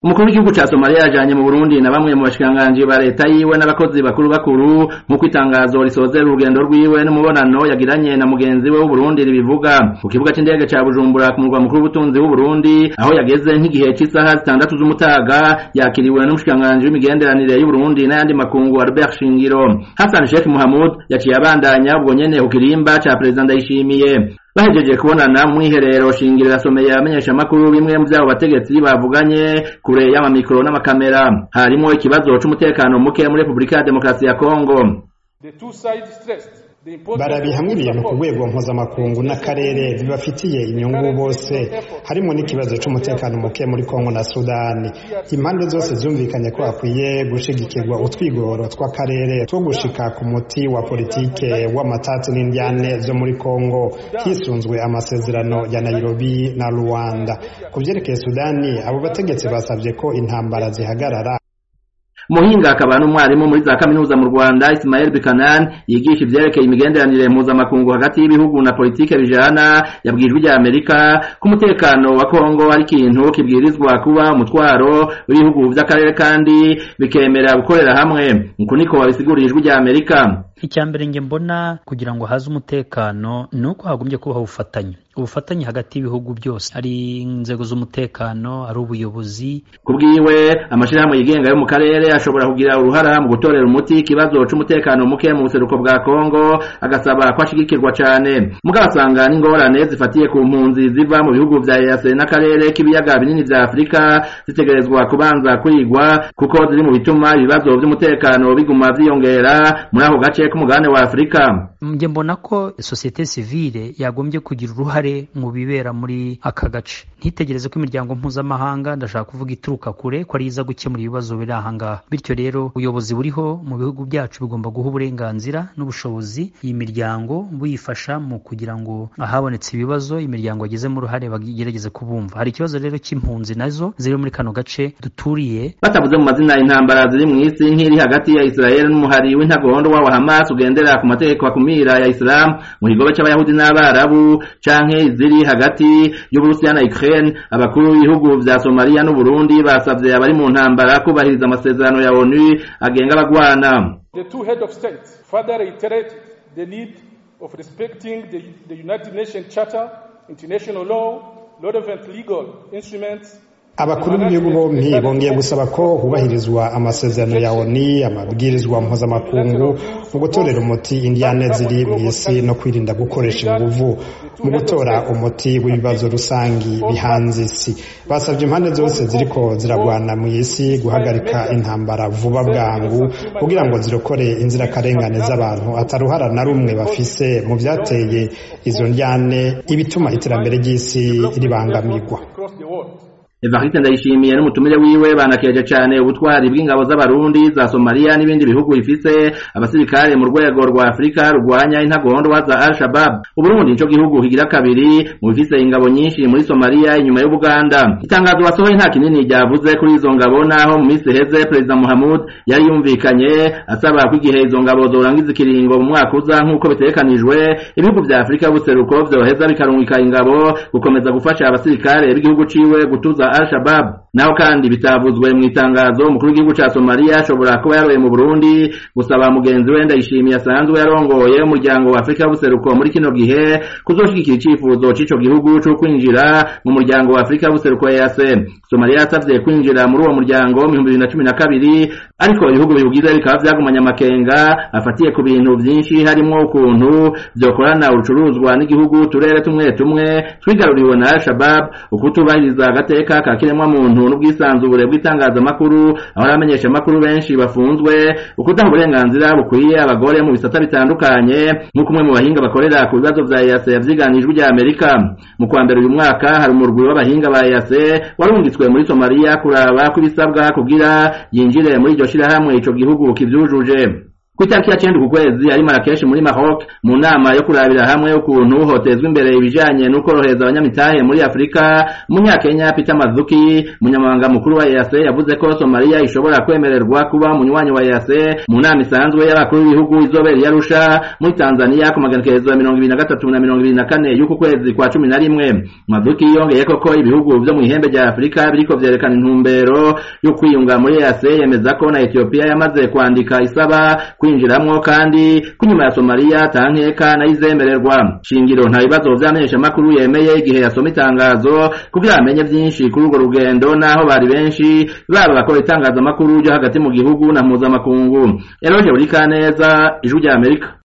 umukuru w'igihugu ca Somalia yajanye mu Burundi na bamwe mu bashikiranganji ba leta yiwe n'abakozi bakuru bakuru nk'uko itangazo risozera urugendo rwiwe n'umubonano yagiranye na mugenzi we w'Uburundi ribivuga ku kibuga c'indege ca Bujumbura ku murwa mukuru w'ubutunzi w'Uburundi aho yageze nk'igihe c'isaha zitandatu z'umutaga yakiriwe n'umushikiranganji w'imigenderanire y'Uburundi n'ayandi makungu Albert Shingiro Hassan Sheikh Mohamud yaciye abandanya ubwo nyene ku kirimba ca Perezida Ndayishimiye bahejeje kubonana mu mwiherero shingiro yasomeye abamenyesha makuru bimwe mu vyabo bategetsi bavuganye kure y'amamikro n'amakamera harimo ikibazo c'umutekano muke muri Republika ya Demokarasi ya Kongo The two sides stressed the importance barabihamwiriye ku rwego mpuzamakungu n'akarere bibafitiye inyungu bose harimo n'ikibazo c'umutekano muke muri kongo na sudani impande zose zumvikanye ko hakwiye gushigikirwa utwigoro tw'akarere two gushika ku muti wa politike w'amatati n'indyane zo muri kongo hisunzwe amasezerano ya nairobi na rwanda ku vyerekeye sudani abo bategetsi basavye ko intambara zihagarara muhinga akaba n'umwarimu muri za kaminuza mu Rwanda Ismail Bikanan yigisha ivyerekeye imigenderanire mpuzamakungu hagati y'ibihugu na politike bijana yabwijwe rya Amerika ko umutekano wa Kongo ari ikintu kibwirizwa kuba umutwaro w'ibihugu vy'akarere kandi bikemera gukorera hamwe uko niko babisigurira ijwi rya Amerika icya mbere nge mbona kugira ngo haze umutekano ni uko hagombye kubaho ubufatanye ubufatanye hagati y'ibihugu byose ari inzego z'umutekano ari ubuyobozi kubwiwe amashirahamwe yigenga yo mu karere ashobora kugira uruhara mu gutorera umuti ikibazo c'umutekano muke mu buseruko bwa Kongo agasaba ko ashigikirwa cane mugabo asanga n'ingorane zifatiye ku mpunzi ziva mu bihugu vya EAC n'akarere k'ibiyaga binini vya Afurika zitegerezwa kubanza kwigwa kuko ziri mu bituma ibibazo vy'umutekano biguma vyiyongera muri ako gace k'umugabane wa Afurika nge mbona ko sosiyete sivile yagombye kugira uruhare mu bibera muri aka gace ntitegereze ko imiryango mpuzamahanga ndashaka kuvuga ituruka kure ko ari iza gukemura ibibazo biri ahangaha bityo rero ubuyobozi buriho mu bihugu byacu bugomba guha uburenganzira n'ubushobozi iyi miryango buyifasha mu kugira ngo ahabonetse ibibazo imiryango yagizemo uruhare bagerageze kubumva hari ikibazo rero cy'impunzi nazo ziri muri kano gace duturiye batavuze mu mazina intambara ziri mu isi nk'iri hagati ya Israel n'umuhari w'intagondo wa Hamas ugendera ku mategeko akumira ya Islam mu kigobe c'abayahudi n'abarabu canke iziri hagati y'Uburusiya na Ukraine abakuru b'ibihugu vya Somalia n'u Burundi basavye abari mu ntambara kubahiriza amasezerano ya ONU agenga abagwana The two head of state further reiterated the need of respecting the, the United Nations Charter, international law, relevant legal instruments abakuru b'ibihugu bompi bongeye gusaba ko hubahirizwa amasezerano ya oni amabwirizwa mpuzamakungu mu gutorera umuti indiyane ziri mu isi no kwirinda gukoresha inguvu mu gutora umuti w'ibibazo rusangi bihanze isi basabye impande zose ziriko ziragwana mu isi guhagarika intambara vuba bwangu kugira ngo zirokore inzirakarengane z'abantu ataruhara na rumwe bafise mu vyateye izo ndyane ibituma iterambere ry'isi ribangamirwa across the world. Evariste Ndayishimiye n'umutumire wiwe banakeje cane ubutwari bw'ingabo z'abarundi za Somalia n'ibindi bihugu bifise abasirikare mu rwego rwa Afrika rurwanya intagondwa za Al-Shabaab. Uburundi nico gihugu kigira kabiri mu bifise ingabo nyinshi muri Somalia inyuma y'Ubuganda. Itangazo basohoye nta kinini ryavuze kuri izo ngabo naho mu minsi heze Perezida Muhammad yari yumvikanye asaba ko igihe izo ngabo zorangiza ikiringo mu mwaka uza nk'uko bitegekanijwe ibihugu vya Afrika y'ubuseruko vyoheza bikarungika ingabo gukomeza gufasha abasirikare b'igihugu ciwe gutuza Al-Shabaab naho kandi bitavuzwe mu itangazo umukuru w'igihugu ca Somalia ashobora kuba yaroye mu Burundi gusaba mugenzi we Ndayishimiye asanzwe yarongoye umuryango wa Afrika y'ubuseruko muri kino gihe kuzoshigikira icifuzo c'ico gihugu co kwinjira mu muryango wa Afrika y'ubuseruko EAC Somalia yasavye kwinjira muri uwo muryango mu 2012 ariko ibihugu biwugize bikaba vyagumanya amakenga afatiye ku bintu vyinshi harimwo ukuntu vyokorana urucuruzwa n'igihugu turere tumwe tumwe twigaruriwe na Al-Shabaab ukutubahiriza agateka ka kiremwa muntu n'ubwisanzure bw'itangazamakuru aho abamenyesha amakuru benshi bafunzwe ukudaha uburenganzira bukwiye abagore mu bisata bitandukanye nk'uko umwe mu bahinga bakorera ku bibazo vya EAC yavyiganijwe rya Amerika mu kwa mbere uyu mwaka hari umurwi w'abahinga ba EAC warungitswe muri Somalia kuraba ko ibisabwa kugira yinjire muri iryo shirahamwe ico gihugu kivyujuje ku itariki ya cenda ku kwezi ari Marrakesh muri Maroc mu nama yo kurabira hamwe ukuntu hotezwa imbere ibijanye n'ukorohereza abanyamitahe muri Afrika umunyakenya Peter Mazuki umunyamabanga mukuru wa EAC yavuze ko Somalia ishobora kwemererwa kuba umunywanyi wa EAC mu nama isanzwe y'abakuru b'ibihugu izobera i Arusha muri Tanzania ku maganekerezo ya mirongo ibiri na gatatu na mirongo ibiri na kane y'uku kwezi kwa cumi na rimwe Mazuki yongeye ko ibihugu vyo mu ihembe rya Afrika biriko vyerekana intumbero yo kwiyunga muri EAC yemeza ko na Ethiopia yamaze kwandika isaba kwinjiramwo kandi ko inyuma ya Somalia tankeka nayizemererwa shingiro nta bibazo vyamenyesha makuru yemeye igihe yasoma itangazo kugira amenye vyinshi kuri urwo rugendo naho bari benshi baba bakora itangazamakuru ryo hagati mu gihugu na mpuzamakungu Eroje Burikaneza ijwi rya Amerika